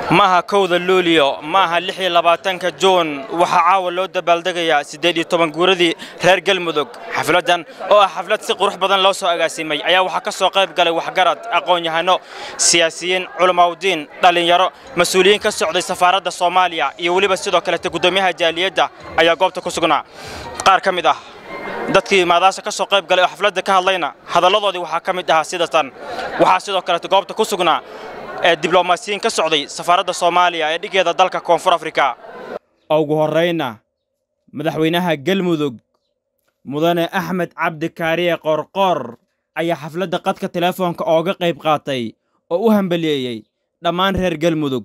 maaha kowda luulyo maaha lix iyo labaatanka juun waxaa caawa loo dabaaldegayaa siddeed iyo toban guuradii reer galmudug xafladdan oo ah xaflad si qurux badan loo soo agaasimay ayaa waxaa ka soo qayb galay waxgarad aqoon-yahano siyaasiyiin culamaudiin dhallinyaro mas-uuliyiin ka socday safaaradda soomaaliya iyo weliba sidoo kalete guddoomiyaha jaaliyadda ayaa goobta ku sugnaa qaar ka mid ah dadkii maadaasha ka soo qayb galay oo xafladda ka hadlayna hadalladoodii waxaa ka mid ahaa sidatan waxaa sidoo kalete goobta ku sugnaa ee diblomaasiyiin ka socday safaaradda soomaaliya ee dhigeeda dalka koonfur afrika ugu horrayna madaxweynaha galmudug mudane axmed cabdi kaariye qoorqoor ayaa xafladda qadka teleefoonka ooga qayb qaatay oo u hambaliyeeyey dhammaan reer galmudug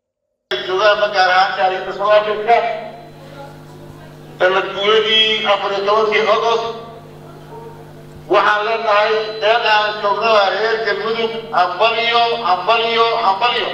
sanad guuradii afar iyo tobankii ogost waxaan leenahay deel aan joognaba reer galmudug hambalyo hambalyo hambalyo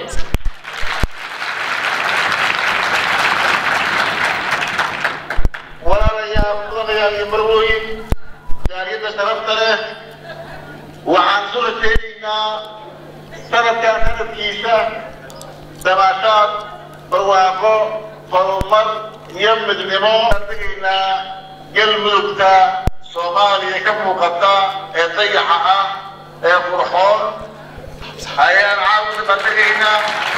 walaalayaal mudanayaal iyo marwooyin jaaliyadda sharafta leh waxaan sula jeedaynaa sanadkan sanadkiisa dabaashaad barwaaqo horumar iyo midnimo degaynaa galmudugta soomaaliya ka muuqata ee dayaxa ah ee qurxoon ayaan caawina bandegaynaa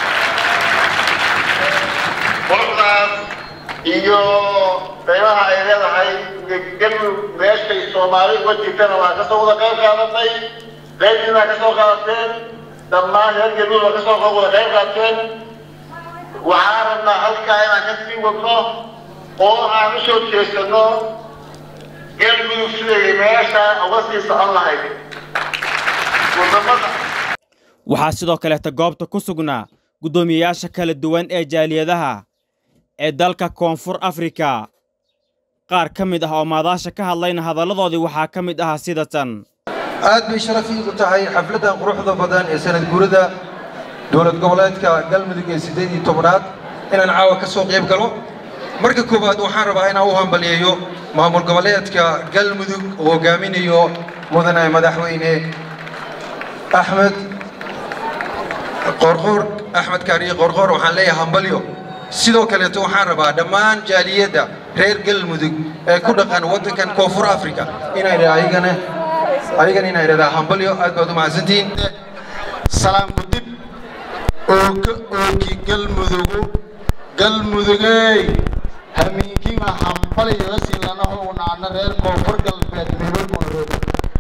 quruxdaas iyo qiimaha ay leedahay galmudug meeshay soomaali uga jirtana waa kasoo wada qayb qaadatay qaybdiina waa kasoo qaadateen dhammaan reer galmudug waa kasoo wada qayb qaateen waxaan rabnaa halkaa inaan ka sii wadno oo aan u soo jeesanno galmudug siday meesha uga sii socon lahayd wadamada waxaa sidoo kaleeta goobta ku sugnaa guddoomiyeyaasha kala duwan ee jaaliyadaha ee dalka koonfur afrika qaar ka mid ah oo maadaasha ka hadlayna hadalladoodii waxaa ka mid ahaa sidatan aad bay sharaf iigu tahay xafladdan quruxda badan ee sanad guurada dowlad goboleedka galmudug ee siddeed iyo tobnaad inaan caawa ka soo qayb galo marka koowaad waxaan rabaa inaan u hambaliyeeyo maamul goboleedka galmudug oo hogaaminayo mudane madaxweyne axmed qoorqoor axmed kaariye qoorqoor waxaan leeyahay hambalyo sidoo kaleeto waxaan rabaa dhammaan jaaliyadda reer galmudug ee ku dhaqan waddankan koonfur africa inay ayagana ayagana inay idhahdaa hambalyo aad baad u mahadsantihiin salaamku dib ooka ooki galmudugu galmudugey hamiinkiima hambalyaga silanaho unaana reer koonfur galbeed meelolmaarood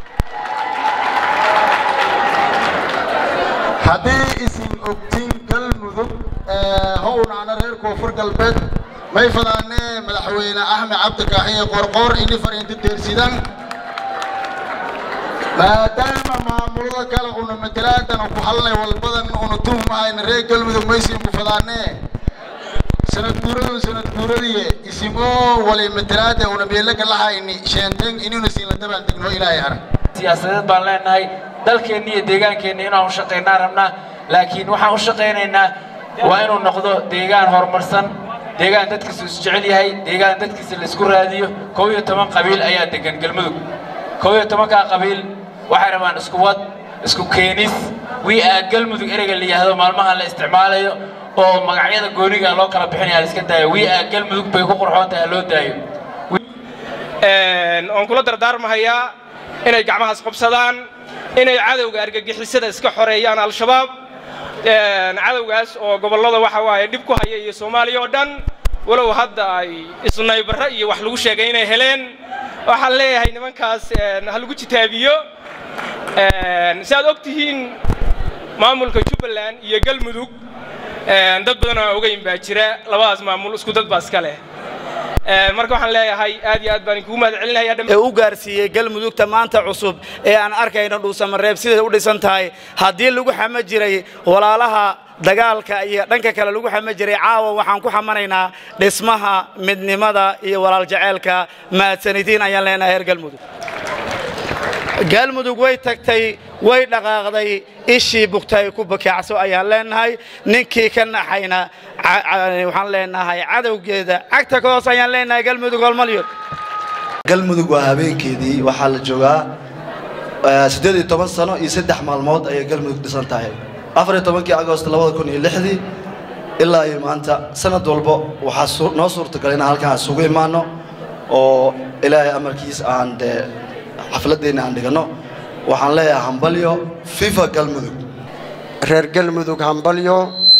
haddii isin ogtiin galmudug ho unaana reer koonfur galbeed may fadaane madaxweyne axmed cabdikaaxiye qorqoor ini fariinta deersidan maadaama maamulada kale una matalaadana ku hadlay walbadan una tuhmahayna reer galmudug maysiin ku fadaanee sanad guuradu sanad guuradiye isimoo wali matalaada una meelaga lahayni sheenteng inuna siinla dabaan degno ilaahay arag siyaasadeed baan leenahay dalkeenna iyo deegaankeenna inaan u shaqaynaa rabnaa laakiin waxaan u shaqaynaynaa waa inuu noqdo deegaan horumarsan deegaan dadkiisu isjecel yahay deegaan dadkiisa la isku raadiyo kow iyo toban qabiil ayaa degan galmudug kow iyo tobankaa qabiil waxay rabaan isku wad isku keenis wii aa galmudug ereyga la yidhaahdo maalmahan la isticmaalayo oo magacyada gooniga loo kala bixinaya la iska daayo wii aa galmudug bay ku qurxoon tahay loo daayo oon kula dardaarmahayaa inay gacmahaas qabsadaan inay cadowga argagixisada iska xoreeyaan al-shabaab cadowgaas oo gobollada waxa waaye dhib ku haya iyo soomaaliya oo dhan walow hadda ay isnaybarro iyo wax lagu sheegay inay heleen waxaan leeyahay nimankaas ha lagu jitaabiyo si aad og tihiin maamulka jubbaland iyo galmudug dad badan oo ogeyn baa jira labadaas maamul isku dad baa iska leh marka waxaan leeyahay aad iyo aad baan kugu mahad celinaya ee u gaarsiiyey galmudugta maanta cusub ee aan arkayno dhuusamareeb siday u dhisan tahay haddii lagu xamo jiray walaalaha dagaalka iyo dhanka kale lagu xamo jiray caawa waxaan ku xamanaynaa dhismaha midnimada iyo walaal jaceylka mahadsanidin ayaan leenahay reer galmudug galmudug way tagtay way dhaqaaqday ishii bugtay ku bakaacso ayaan leenahay ninkii ka naxayna waxaan leenahay cadowgeeda cagta ka hoos ayaan leenahay galmudug holmalyo galmudug waa habeenkeedii waxaa la joogaa siddeed iyo toban sano iyo saddex maalmood ayay galmudug dhisan tahay afar iyo tobankii agost labada kun iyo lixdii ilaa iyo maanta sanad walba waxaa su- noo suurtagal inaan halkaan isugu imaano oo ilaahay amarkiis aan dee xafladeenna aan dhigano waxaan leeyahay hambalyo fifa galmudug reer galmudug hambalyo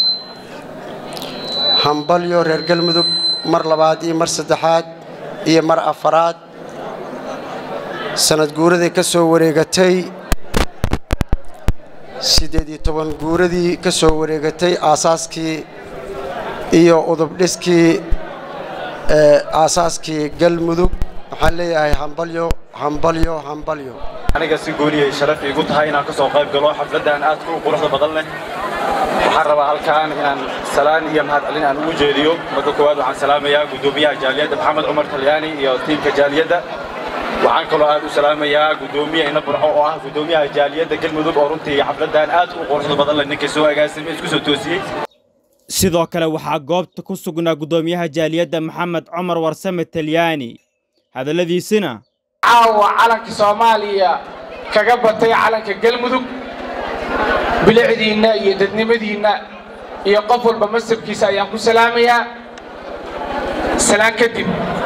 hambalyo reer galmudug mar labaad iyo mar saddexaad iyo mar afaraad sanad guuraday ka soo wareegatay siddeed iyo toban guuradii ka soo wareegatay aasaaskii iyo udubdhiskii ee aasaaskii galmudug waxaan leeyahay hambalyo hambalyo hambalyo aniga si gooniyay sharaf iigu tahay inaan ka soo qayb galo xafladdan aadka u quruxda badan leh waxaan rabaa halkaan inaan salaan iyo mahadcelin aan ugu jeediyo marka koowaad waxaan salaamayaa guddoomiyaha jaaliyadda maxamed cumar talyaani iyo tiimka jaaliyadda waxaan kaloo aad u salaamayaa guddoomiye ina burco oo ah guddoomiyaha jaaliyadda galmudug oo runtii xafladdan aad u quruxda badan leh ninka soo agaasimay isku soo toosiyey sidoo kale waxaa goobta ku sugnaa guddoomiyaha jaaliyadda maxamed cumar warsame talyaani hadalladiisina caawa calanka soomaaliya kaga batay calanka galmudug bilicdiinna iyo dadnimadiinna iyo qof walba masabkiisa ayaan ku salaamayaa salaan kadib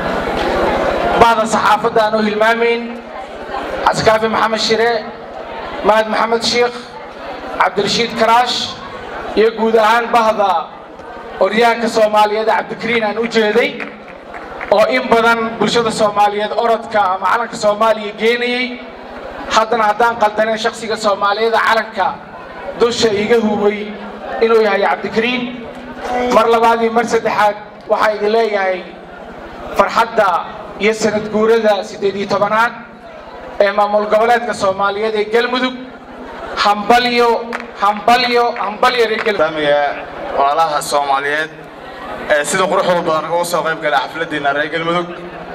bahda saxaafadda aan u hilmaamayn caskaafi maxamed shire mahad maxamed shiikh cabdirashiid karaash iyo guud ahaan bahda oryahanka soomaaliyeed cabdikariin aan u jeeday oo in badan bulshada soomaaliyeed orodka ama calanka soomaaliya geenayey haddana haddaan qaldaneen shakhsiga soomaaliyeeda calanka dusha iiga hubay inuu yahay cabdikariin mar labaad iyo mar saddexaad waxaa idin leeyahay farxadda iyo sanad guurada siddeed iyo tobanaad ee maamul goboleedka soomaaliyeed ee galmudug hambalyo hambalyo hambalyo reer galmudug walaalaha soomaaliyeed ee sida quruxda badan uga soo qayb gala xafladdeena reer galmudug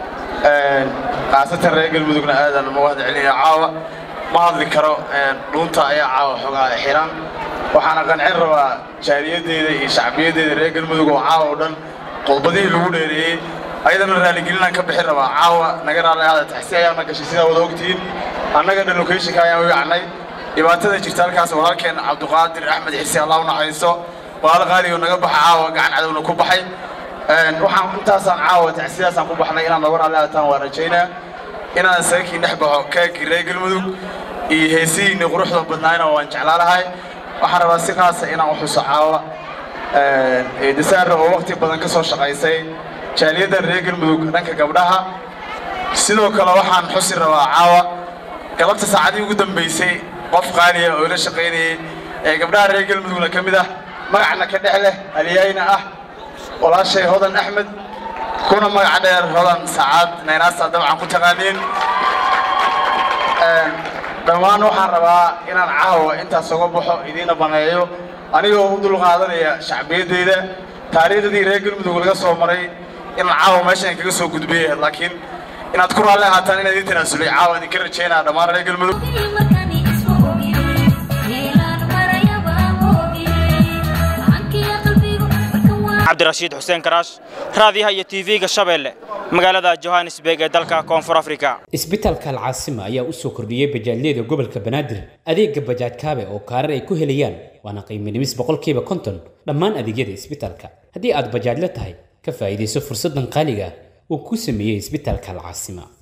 khaasatan reer galmudugna aadan uga wada celinaya caawa ma hadli karo dhuunta ayaa caawa xoogaa xiran waxaana qancin rabaa jaaliyadeeda iyo shacbiyadeeda reer galmudug oo caawa oo dhan qodbadihii lagu dheereeyey ayadana raaligelinaan ka bixin rabaa caawa naga raali aada taxsi ayaana gashay sidaa wada ogtihiin annaga dhan locationka ayaan u yacnay dhibaatada jirta halkaas walaalkeen cabduqaadir axmed xisi allah u naxariisto walaal qaaligo naga baxa caawa gacan cadowna ku baxay waxaan intaasaan caawa tacsidaasaan ku baxnay inaan noga raali aataan waa rajaynaa inaan saakii dhex baxo kaagii reer galmudug iyo heesihiinni quruxda badnaayna waan jeclaalahay waxaan rabaa si qaasa inaan u xuso caawa eedasaara oo waqti badan ka soo shaqaysay jaaliyadda reer galmudug dhanka gabdhaha sidoo kale waxaan xusi rabaa caawa galabta saacadii ugu dambaysay qof qaaliya oo ila shaqaynayay ee gabdhaha reer galmudugna ka mid ah magacna ka dhex leh aliyaayna ah walaashay hodan axmed kuna magaca dheer hodan sacaad naynaasa dabcan ku taqaaniin dhammaan waxaan rabaa inaan caawa intaas uga baxo idiina baneeyo anigoo u dulqaadanaya shacbiyaddeyda taariikhdii reer galmudug laga soo maray inaan caawa meeshaan kaga soo gudbiyay laakiin inaad ku raalli ahaataan inaad ii tanaasulay caawa idinka rajaynaa dhammaan reer galmudug cabdirashiid xuseen karaash raadiyaha iyo tv-ga shabeelle magaalada johannesburg ee dalka koonfur afrika isbitaalka alcaasima ayaa u soo kordhiyey bajaajyada gobolka banaadir adeega bajaaj kaabe oo kaarar ay ku helayaan waana qiimo dhimis boqolkiiba konton dhammaan adeegyada isbitaalka haddii aad bajaajla tahay ka faa'iidayso fursaddan qaaliga uu ku sameeyey isbitaalka alcaasima